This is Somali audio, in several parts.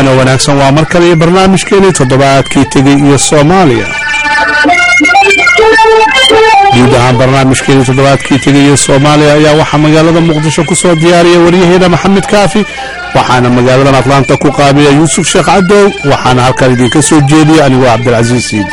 wacan oo wanaagsan waa mar kale iyo barnaamijkeenii toddobaadkii tegey iyo soomaaliya guud ahaan barnaamijkeenii toddobaadkii tegay iyo soomaaliya ayaa waxaa magaalada muqdisho ku soo diyaariya waryaheena maxamed kaafi waxaana magaaladan atlaanta ku qaabiya yuusuf sheekh cadow waxaana halkan idinka soo jeediya anigoo cabdilcasiis siidi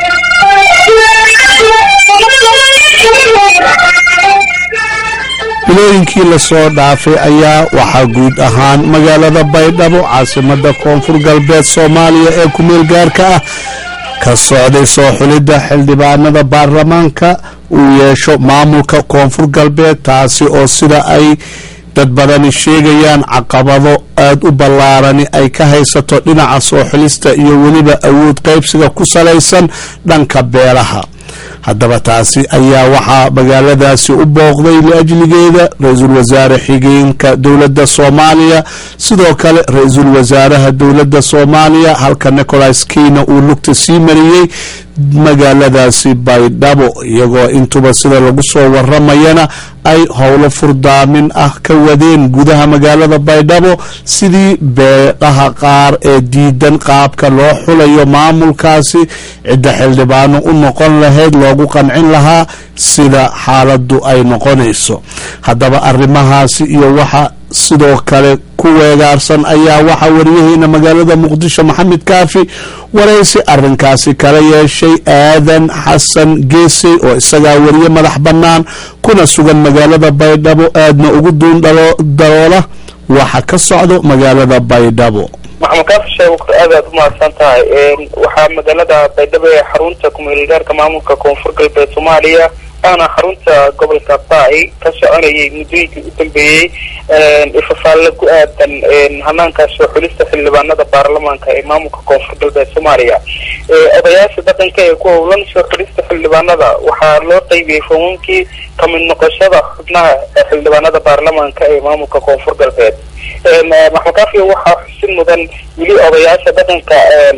bilooyinkii lasoo dhaafay ayaa waxaa guud ahaan magaalada baydhabo caasimada koonfur galbeed soomaaliya ee kumeel gaarka ah ka socday soo xulidda xildhibaanada baarlamaanka uu yeesho maamulka koonfur galbeed taasi oo sida ay dad badani sheegayaan caqabado aada u ballaarani ay ka haysato dhinaca soo xulista iyo weliba awood qaybsiga ku salaysan dhanka beelaha haddaba taasi ayaa waxaa magaaladaasi u booqday liajligeeda ra-iisul wasaare xigeenka dowladda soomaaliya sidoo kale ra-iisul wasaaraha dowladda soomaaliya halka nicolas keyna uu lugta sii mariyey magaaladaasi baydhabo iyagoo intuba sida lagu soo waramayana ay howlo furdaamin ah ka wadeen gudaha magaalada baydhabo sidii beedhaha qaar ee diidan qaabka loo xulayo maamulkaasi cidda xildhibaano u noqon lahayd loogu qancin lahaa sida xaaladu ay noqonayso haddaba arrimahaasi iyo waxa sidoo kale ku weegaarsan ayaa waxaa wariyaheena magaalada muqdisho maxamed kaafi waraysi arinkaasi kala yeeshay aadan xasan geesey oo isagaa wariye madax bannaan kuna sugan magaalada baydhabo aadna ugu duun daloola waxa ka socdo magaalada baydhabo maxamed kaafi sheeg aad aad u mahadsan tahay waxaa magaalada baydhabo ee xarunta kumeelgaarka maamulka koonfur galbeed soomaaliya ana xarunta gobolka baai ka soconayay muddooyinkii u dambeeyey ifafaalle ku aadan hanaanka soo xulista xildhibaanada baarlamaanka ee maamulka koonfur galbeed soomaaliya odayaasha dhaqanka ee ku howlan soo xulista xildhibaanada waxaa loo qaybiyey foomamkii kamid noqoshada xubnaha xildhibaanada baarlamaanka ee maamulka koonfur galbeed maxmed kaafiya waxaa xusin mudan weli odayaasha dhaqanka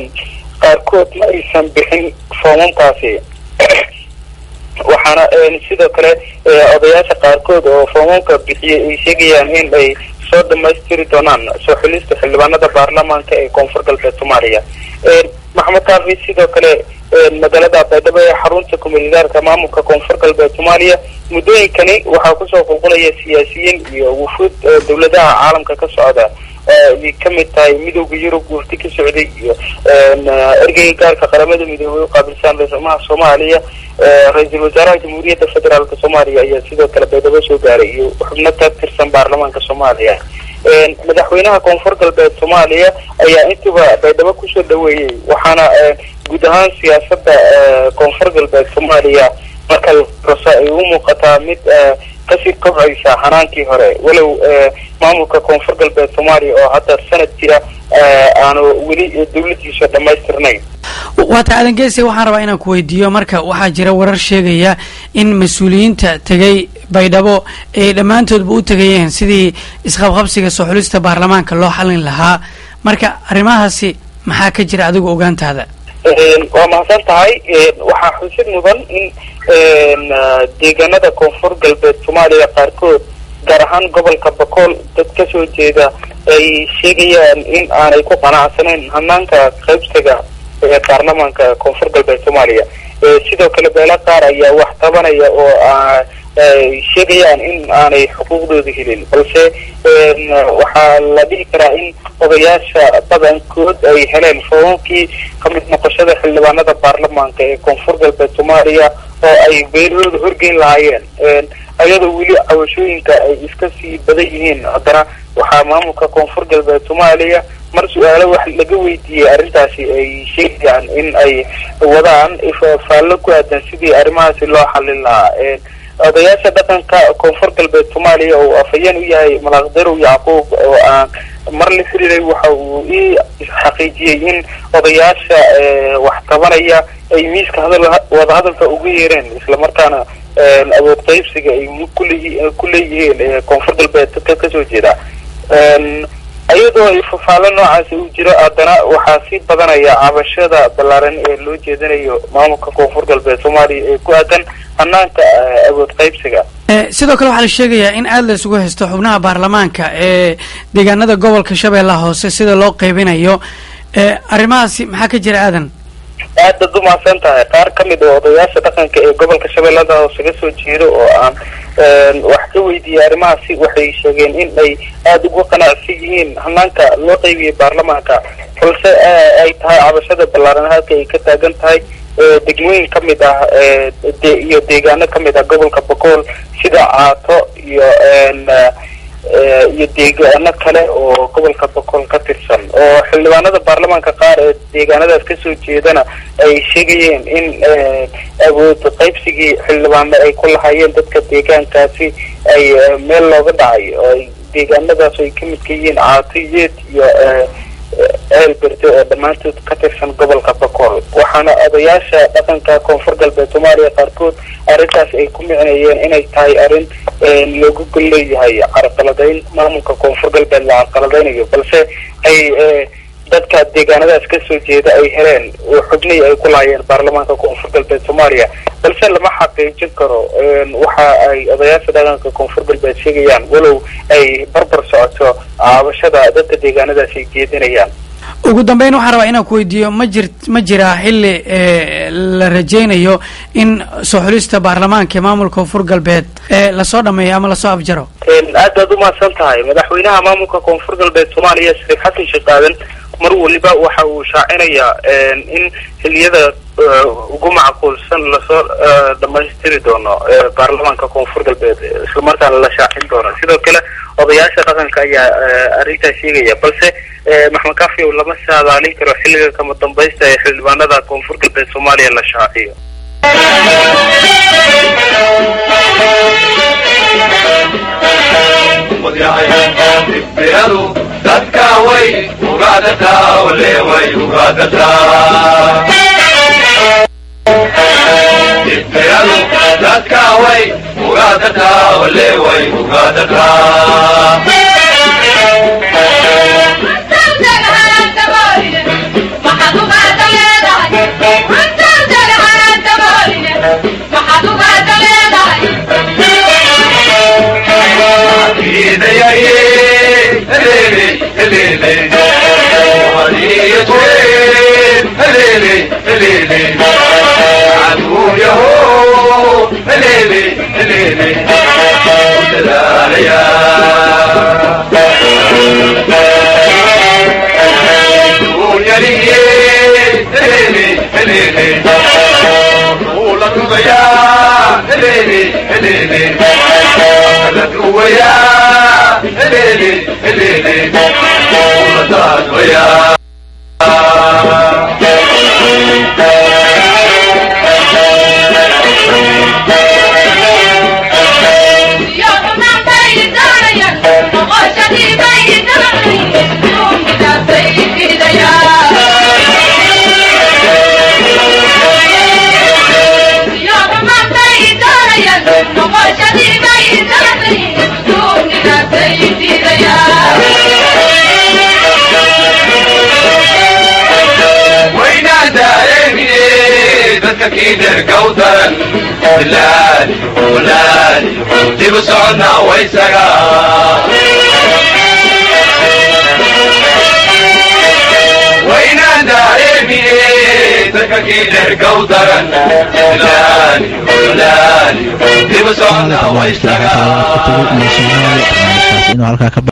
qaarkood ma aysan bixin foomamkaasi waxaana sidoo kale odayaasha qaarkood oo foomamka bixiyay ay sheegayaan in ay soo dhamaystiri doonaan soo xulista xildhibaanada baarlamaanka ee koonfur galbeed soomaaliya maxamed kaafi sidoo kale magaalada baydhabo ee xarunta kumeelgaarka maamulka koonfur galbeed soomaaliya muddooyinkani waxaa kusoo qulqulaya siyaasiyiin iyo wufuud dowladaha caalamka ka socda ay ka mid tahay midooda yurub wafdi ka socday iyo ergeyga gaarka qaramada midoobay u qaabilsan ra-iisulmaha soomaaliya ra-iisul wasaaraha jamhuuriyadda federaalka soomaaliya ayaa sidoo kale baydhabo soo gaaray iyo xubno ka tirsan baarlamaanka soomaaliya madaxweynaha koonfur galbeed soomaaliya ayaa intuba baydhabo kusoo dhaweeyey waxaana guud ahaan siyaasada koonfur galbeed soomaaliya marka rasa ay u muuqataa mid kasii kobcaysa hanaankii hore walow maamulka koonfur galbeed soomaaliya oo hadda sanad jira aanu weli dawladiisa dhamaystirnayn waata aadan geese waxaan rabaa inaan ku weydiiyo marka waxaa jira warar sheegaya in mas-uuliyiinta tegay baydhabo ay dhammaantoodba u tegayeen sidii isqabqabsiga soo xulista baarlamaanka loo xalin lahaa marka arrimahaasi maxaa ka jira adigu ogaantaada waa mahadsan tahay waxaa xusid mudan in deegaanada koonfur galbeed soomaaliya qaarkood gaar ahaan gobolka bakool dad kasoo jeeda ay sheegayaan in aanay ku qanacsanayn hanaanka qaybsiga ee baarlamaanka koonfur galbeed soomaaliya sidoo kale beela qaar ayaa wax tabanaya oo ay sheegayaan in aanay xuquuqdooda helin balse waxaa la dhihi karaa in odayaasha badankood ay heleen foomamkii kamid noqoshada xildhibaanada baarlamaanka ee koonfur galbeed soomaaliya oo ay beelahooda horgeyn lahaayeen ayadoo weli cawashooyinka ay iska sii badan yihiin haddana waxaa maamulka koonfur galbeed soomaaliya mar su-aalo wax laga weydiiyey arrintaasi ay sheegayaan in ay wadaan faallo ku aadan sidii arrimahaasi loo xalin lahaa odayaasha dhaqanka koonfur galbeed soomaaliya oo afhayeen u yahay malaaqdarow yacquub oo aan mar la xiriiray waxa uu ii xaqiijiyey in odayaasha wax tabanaya ay miiska hadal wadahadalka ugu yeereen islamarkaana awood qaybsiga ay kuleeyi ku leeyihiin koonfur galbeed dadka kasoo jeeda iyadoo ay fafaalo noocaasi uu jiro haddana waxaa sii badanaya cabashada ballaaran ee loo jeedinayo maamulka koonfur galbeed soomaaliya ee ku aadan hanaanka awood qaybsiga sidoo kale waxaa la sheegayaa in aada la isugu haysto xubnaha baarlamaanka ee deegaanada gobolka shabeellaha hoose sida loo qeybinayo arrimahaasi maxaa ka jira aadan aad baad umahadsan tahay qaar ka mid oo odayaasha dhaqanka ee gobolka shabeellada hoose ka soo jeedo oo aan wax ka weydiiyey arrimahaasi waxay sheegeen in ay aada ugu qanacsan yihiin hanaanka loo qeybiyey baarlamaanka balse ay tahay cabashada ballaaran halka ay ka taagan tahay degmooyin ka mid ah iyo deegaano ka mid ah gobolka bokool sida caato iyo iyo deegaano kale oo gobolka bokool ka tirsan oo xildhibaanada baarlamaanka qaar ee deegaanadaas kasoo jeedana ay sheegayeen in awood qaybsigii xildhibaano ay ku lahaayeen dadka deegaankaasi ay meel looga dhacay oo ay deegaanadaas ay ka midka yihiin caato yeed iyo ceel berde oo dhammaantood ka tirsan gobolka bokool waxaana odayaasha dhaqanka koonfur galbeed soomaaliya qaarkood arrintaas ay ku micnayeen inay tahay arrin loogu gol leeyahay carqaladayn maamulka koonfur galbeed la carqaladaynayo balse ay dadka deegaanadaas kasoo jeeda ay heleen xubnihii ay ku lahaayeen baarlamaanka koonfur galbeed soomaaliya balse lama xaqiijin karo waxa ay odayaasha dhaqanka koonfur galbeed sheegayaan walow ay barbar socoto caabashada dadka deegaanadaas ay jeedinayaan ugu dambeyn waxaan rabaa inaan ku weydiiyo ma jir ma jiraa xilli la rajaynayo in soo xulista baarlamaanka ee maamulka koonfur galbeed lasoo dhameeyo ama lasoo afjaro aad baad umahadsan tahay madaxweynaha maamulka koonfur galbeed soomaaliya shariif xasan sheekh aadan mar waliba waxa uu shaacinayaa in xiliyada ugu macquulsan lasoo dhamaystiri doono baarlamaanka koonfur galbeed islamarkaana la shaacin doono sidoo kale odayaasha dhaqanka ayaa arrintaas sheegaya balse maxmed kafiow lama saadaalin karo xilliga kama dambaysta ee xildhibaanada koonfur galbeed soomaaliya la shaaciyo dibiradu dadka way ugaadataa ole way ugaadataa dibiradu dadka way ugaadataa ole way ugaadataa dibu socodna waysaga waynaan daareemine dadka kiidergow daran dibu socodna waysaga